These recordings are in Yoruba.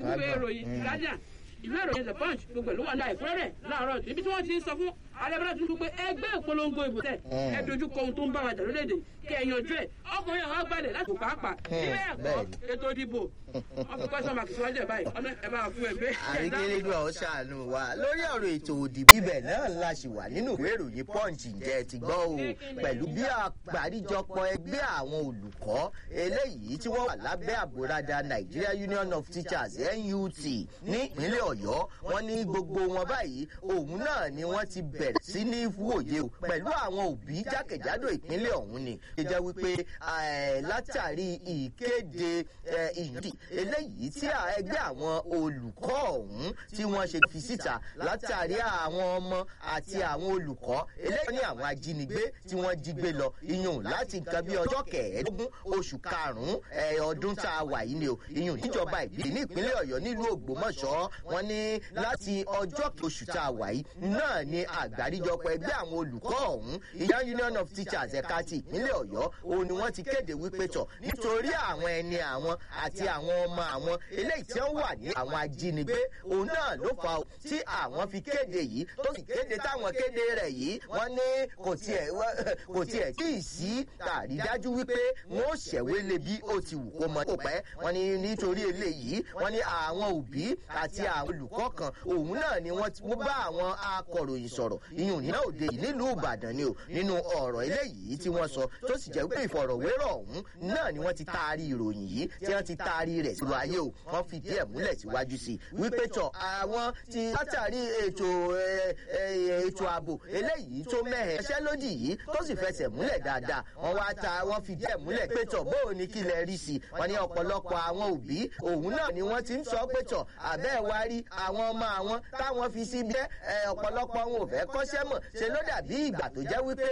ìwé ìròyìn guardian ìwé ìròyìn the punch gbogbo ìlú wà ní àìkúrẹ́rẹ́ láàárọ̀ ibi tí wọ́n ti ń sọ fún alẹ́bàdàn tuntun pé ẹgbẹ́ ìpolongo ìbò tẹ̀ ẹ dojú kọ ohun tó ń bá wa jà lórílẹ̀‐èdè kí ẹ yanjú ẹ̀ ọkùnrin àwọn agbálẹ̀ láti pàápàá ilé ẹ̀kọ́ ètò ìdìbò wọ́n fi question mark síwájú ẹ̀ báyìí ọ̀nà ẹ̀ bá fún ẹ̀ bẹ́ẹ̀. àríkèrègbè ọ̀ ṣàánú wa lórí ọ̀rọ̀ ètò òdìbò ibẹ̀ náà la ṣì wà nínú ìwé ìròyìn punch ǹjẹ́ ti gbọ́ o pẹ̀lú bí àgbáríjọpọ̀ ẹgbẹ́ àwọn olùkọ́ eléyìí tí wọ́n wà lábẹ́ àbúradà nigeria union of teachers nut ní ìpínlẹ̀ ọ̀yọ́ wọn ní gbogbo wọn báyìí òun náà ni wọ́n ti bẹ̀rẹ̀ sí ní wòye o pẹ̀lú àwọn òbí jákèjádò ìpínlẹ̀ ọ̀hún ni ṣe jẹ́ wípé látàrí ìkéde ìyídì eléyìí tí ẹgbẹ́ àwọn olùkọ́ ọ̀hún tí wọ́n ṣe fi síta látàrí àwọn ọmọ àti àwọn olùkọ́ eléyìí ní àwọn ajínigbé tí wọ́n jí gbé lọ iyùn láti nǹkan bí ọjọ́ kẹẹ̀ẹ́dógún oṣù karùn-ún ọdún tá a wà yìí ni o iyùn níjọba ìbílẹ̀ ní ìpínlẹ̀ ọ̀yọ́ nílùú ògbómọ̀ṣọ́ wọn ní láti ọjọ́ oṣù tá a wà yìí náà ni àgbáríjọpọ̀ ẹgbẹ́ àwọn olùkọ́ ọ̀hún ìyá union of teachers ẹ̀ka ti ìpínlẹ̀ ọ̀yọ́ òun ni wọ́n ti kéde wípé tọ̀ nítorí àwọn ẹni àwọn àti àwọn ọmọ àwọn eléyìí tí wọ́n wà ní àwọn ajínigbé òun náà ló fa tí àwọn fi kéde yìí tó sì kéde táwọn kéde rẹ̀ yìí wọ́n ní kò tiẹ̀ kò tiẹ̀ tí ì sí àrídájú wípé wọ́n ó ṣẹ̀wé lé bí ó ti wù kó mọ kó pẹ́ wọ́n ní nítorí eléyìí wọ́n ní àwọn òbí àti àwọn olùkọ́ kan òun náà ni wọ́n bá àwọn akọ̀ròyìn sọ̀rọ̀ ìyún nínú òde yìí nílùú ìbàdàn ni o nínú ọ̀rọ̀ eléyìí tí wọ́n sọ tó sì jẹ́ pé ìfọ̀rọ̀wérọ̀ ọ̀hún náà ni wọ́n ti taari ìròyìn yìí tí wọ́n ti taari rẹ̀ sílùú ayé o wọ́n fi díẹ̀ múlẹ̀ síwájú sí i wípé tọ̀ àwọn ti látàrí ètò ètò ààbò eléyìí tó mẹ́hẹ̀ ẹṣẹ́ lódì yìí tó sì fẹsẹ̀ múlẹ̀ dáadáa wọ́n wá ta wọ́n fi díẹ̀ múlẹ̀ pé tọ̀ bóò ní kí lẹ rí sí i wọ́n ní ọ̀pọ̀lọpọ̀ àwọn òbí òun náà ni wọ́n ti ń sọ pé tọ̀ àbẹ́ wa rí àwọn ọmọ àwọn táwọn fi sí bẹ́ ọ̀pọ̀lọpọ̀ wọn ò fẹ́ kọ́ṣẹ́ mọ̀ ṣe ló dàbí ìgbà tó jẹ́ wípé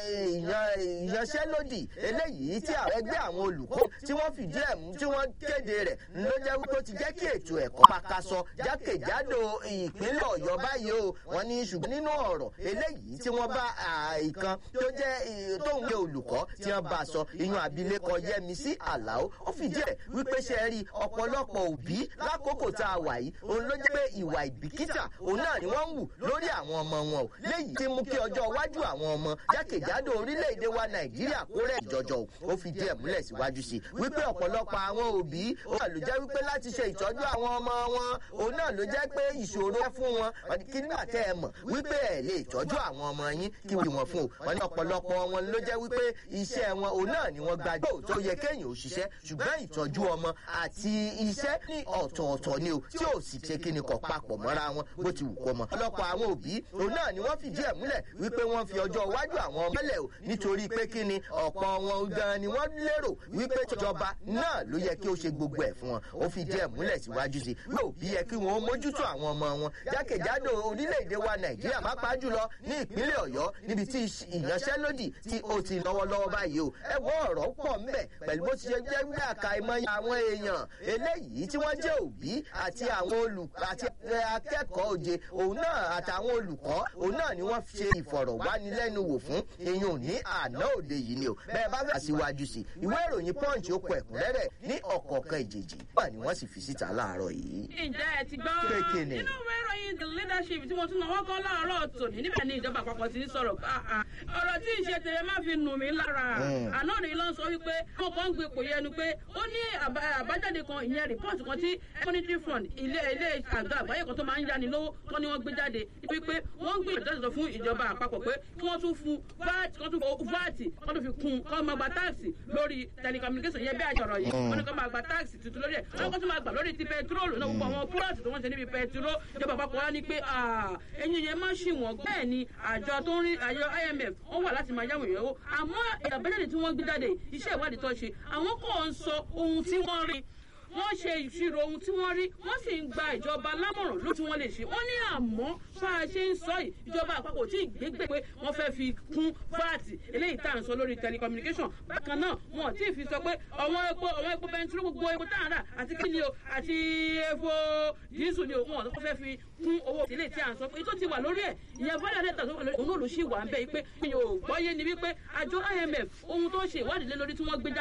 ìyanṣẹ́lódì eléyìí tí ẹgbẹ́ àwọn olùkọ́ tí wọ́n fìdí ẹ̀ mú tí wọ́n kéde rẹ̀ ló jẹ́ wípé ó ti jẹ́ kí ètò ẹ̀kọ́ pakasọ jákèjádò ìpínlẹ̀ ọ̀yọ́ báyìí o wọ́n ní ṣùgbọ́n nínú ọ̀rọ̀ eléyìí tí wọ́n bá ìkan tó jẹ́ tóun jẹ́ olùkọ́ tí wọ́n bá sọ ìyún abilékọ yẹmísí àlàó ó fìdí ẹ̀ wípé ṣe rí ọ̀pọ̀lọpọ̀ òbí lákòókò tá a wà yìí òun ló jẹ́ pé ìwà ìbìkítà òun náà ni wọ́n ń wù lórí àwọn ọmọ wọn o léyìí tí mú kí ọjọ́ iwájú àwọn ọmọ jákèjádò orílẹ̀-èdè wa nàìjíríà kó rẹ̀ jọjọ o ó fi díẹ̀ múlẹ̀ síwájú sí i wípé ọ̀pọ̀lọpọ̀ àwọn òbí òun náà ló jẹ́ wípé láti ṣe ìtọ́jú àwọn ọmọ wọn òun náà ló jẹ́ pé ìṣòro fún wọn kí nígbà tẹ́ ẹ mọ̀ wípé ẹ̀ lè tọ́jú àwọn ọmọ yín kí wọ́n wọn fún o wọn ní ọ̀pọ̀lọpọ̀ wọn ló jẹ́ wípé iṣẹ́ wọn òun náà ni wọ́n gbàgbọ́ tó yẹ kéèyàn ò ṣiṣẹ́ ṣùgbọ́n ìtọ́jú ọmọ àti iṣẹ́ ní ọ̀tọ̀ọ̀tọ̀ ni o tí ò sì ṣe kí ni kọ̀ papọ̀ mọ́ra wọn bó ti wù kó mọ. ọlọ́pọ̀ àwọn òbí òun náà ni wọ́n fìdí ẹ̀ múlẹ̀ wípé wọ́n fi ọjọ́ iwájú àwọn ọmọ mẹ́lẹ̀ o nítorí pé kí ni ọ̀pọ̀ wọn gan ni wọ́n lérò wípé ìjọba náà ló yẹ kí ó ṣe gbogbo ẹ̀ fún wọn ó fìdí ẹ̀ múlẹ̀ síwájú sí i yóò bí yẹ kí wọ́n mójútó àwọn ọmọ wọn jákèjádò orílẹ̀-èdè wa nàìjíríà má pa jùlọ ní ìpínlẹ̀ ọ̀yọ́ níbi tí ìyanṣẹ́lódì tí ó ti lọ́wọ́lọ́wọ́ báyìí o ẹ wọ ọ̀rọ̀ pọ̀ ńbẹ̀ pẹ̀lú bó ti ṣe jẹ́ wí àkàìmọye àwọn èèyàn eléyìí tí wọ́n jẹ́ òbí àti àwọn olùkọ́ àti akẹ́kọ̀ọ́ òde òun náà àtàwọn olùkọ́ òun náà ni wọ́n ṣe ìfọ̀rọ̀wánilẹ́nuwò fún iyùn ní àná òde yìí ni o bẹ́ẹ̀ bá fẹ́ síwájú sí ìwé ìròyìn punch ó kọ ẹ̀kúnrẹ́rẹ́ ní ọ̀kọ̀ọ̀kan ìjèjì wà ní wọ́n sì fi síta láàárọ̀ yìí. ǹjẹ́ ẹ ti gbọ́ Kéèké ni. nínú ìwé ìròyìn the leadership tí mo tún náwó kan láàárọ̀ tòní níbẹ̀ ni ìjọba àpapọ̀ ti ń sọ̀rọ̀ pé àà, ọ̀rọ̀ tí ìṣe tèrè má fi nù mí lára Mm. àná ni ló ń sọ wípé wọn kàn ń gbé ipò yẹnu pé ó ní àbá- àbájáde kan ìyẹn rìpọ́ọ̀tì kan tí monetary fund ilé ilé àjọ àgbáyé kan tó máa ń yáni lówó tó ní wọ́n gbé jáde wípé wọ́n ń gbìyànjú láti sọ fún ìjọba àpapọ̀ pé kí wọ́n tún fún vat kí wọ́n tún fún vat kí wọ́n tún fi kún kí wọ́n máa gba táàsì lórí telecommunication yẹn bí àjọrọ̀ yìí wọ́n ní kí wọ́n máa gba táàsì tuntun lórí ẹ̀ wọ́n kọ́ tún máa gbà lórí ti pẹtiróòlù náà gbogbo àwọn púrọ̀tì tó wọ́n ṣe níbi pẹtiró ìjọba àpapọ̀ wá ní pé ẹ̀yin yẹn má ṣì wọ́n bẹ́ẹ̀ ni àjọ tó ń rí àjọ imf wọ́n wà láti máa yáwó ìyẹ̀wò àmọ́ àbájáde tí wọ́n gbé jáde iṣẹ́ ìwádìí tó ṣe àwọn kò ń sọ ohun tí wọ́n rí wọ́n ṣe ìṣirò ohun tí wọ́n rí wọ́n sì ń gba ìjọba lámọ̀ràn ló tí wọ́n lè ṣe wọ́n ní àmọ́ bá a ṣe ń sọ yìí ìjọba àpapọ̀ tí ìgbégbè pé wọ́n fẹ́ fi kún fáàtì eléyìí tá à ń sọ lórí telecommunication bákan náà wọn ò tí ì fi sọ pé ọ̀wọ́n epo ọ̀wọ́n epo bẹntiró gbogbo epo tá à ń rà àti kíni o àti epo dísù ni o wọn ò fẹ́ fi kún owó eléyìí tí à ń sọ pé tó ti wà lórí ẹ̀ ìyẹn bọ́dà lẹ́tà tó wà lórí òun náà ló ṣì wà ń bẹ̀ yìí pé mi ò gbọ́yé ni wípé àjọ imf ohun tó ṣe ìwádìí lé lórí tí wọ́n gbé jáde